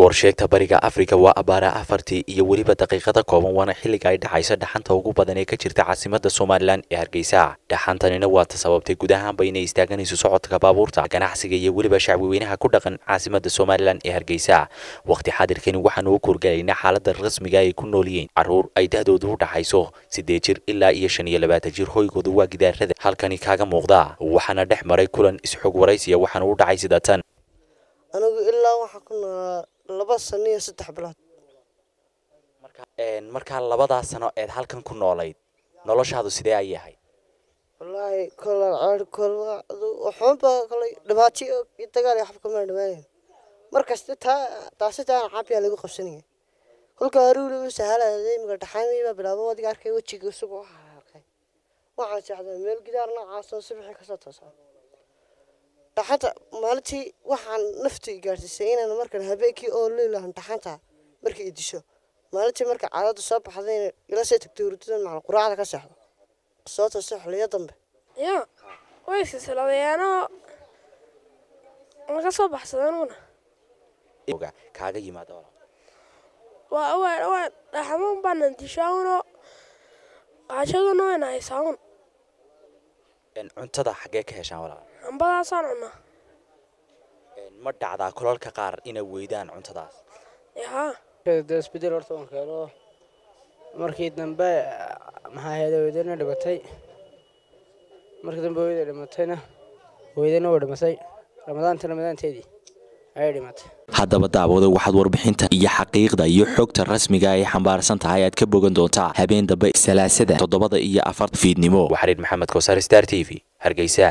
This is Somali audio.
goorsheegta bariga afrika waa abaara afartii iyo weliba daqiiqada kooban waana xilliga ay dhacayso dhaxanta ugu badan ee ka jirta caasimada somalilan ee hargeysa dhaxantanina waa ta sababtay guud ahaanba inay istaaganayso socodka baabuurta ganacsiga iyo weliba shacbiweynaha ku dhaqan caasimada somalilan ee hargeysa waqti xaadirkani waxaanu u kurgalaynaa xaalada rasmiga ay ku nool yihiin caruur ay da-doodu u dhaxayso siddeed jir ilaa iyo shan iyo labaatan jir hoygooda waa gidaarada halkani kaaga muuqda waxaana dhex maray kulan isxog waraysiya waxaana u dhacay sida tan anigu ilaa waxaa ku noolaa laba sano iyo saddex bilood markaa labadaa sano eed halkan ku noolayd noloshaadu sidee ay ahayd wallaahi kola ceer kola waxunba kolay dhibaato iyo dagaal iyo xabka maa dhamaanayn markasta taa taasi taana caabiyaa lagu qabsanaya kolka haruuli u sahalaya imika dhaxaymay baa bilaabo adiga arkay wejiga isagu waxa halqay waxaan seexday meel gidaar noocaasoo subaxii kasoo toosaa dhaxanta maalintii waxaan naftu i gaadhsiisay inaan markan habeenkii oo leelahan dhaxanta markay i disho maalintii marka caadada soo baxdayna ila soo tagtay hurdadan macna quraacda ka seexdo soo toosa xiliyo dambe ya way silsiladeyaanoo laga soo baxsadeenuna kaaga yimaada waa waa waa dhaxamoon baanan dishaaunoo qaashaduna wayna haysaaun cuntada xaggee ka heshaan walaal hambadaasaan cunaa ma dhacdaa kolalka qaar inay weydaan cuntadaas yaa de isbedel horta waan keeno markii dambe maxaa ahayd weydana dhimatay markii dambe weyda dhimatayna weydana waa dhimatay ramadaanta ramadaanteedii ayay dhimatay haddaba daawada waxaad warbixinta iyo xaqiiqda iyo xogta rasmiga ay xambaarsan tahay aad ka bogan doontaa habeen dambe salaasada toddobada iyo afar fiidnimo waxariir maxamed kosaar star t v hargeysa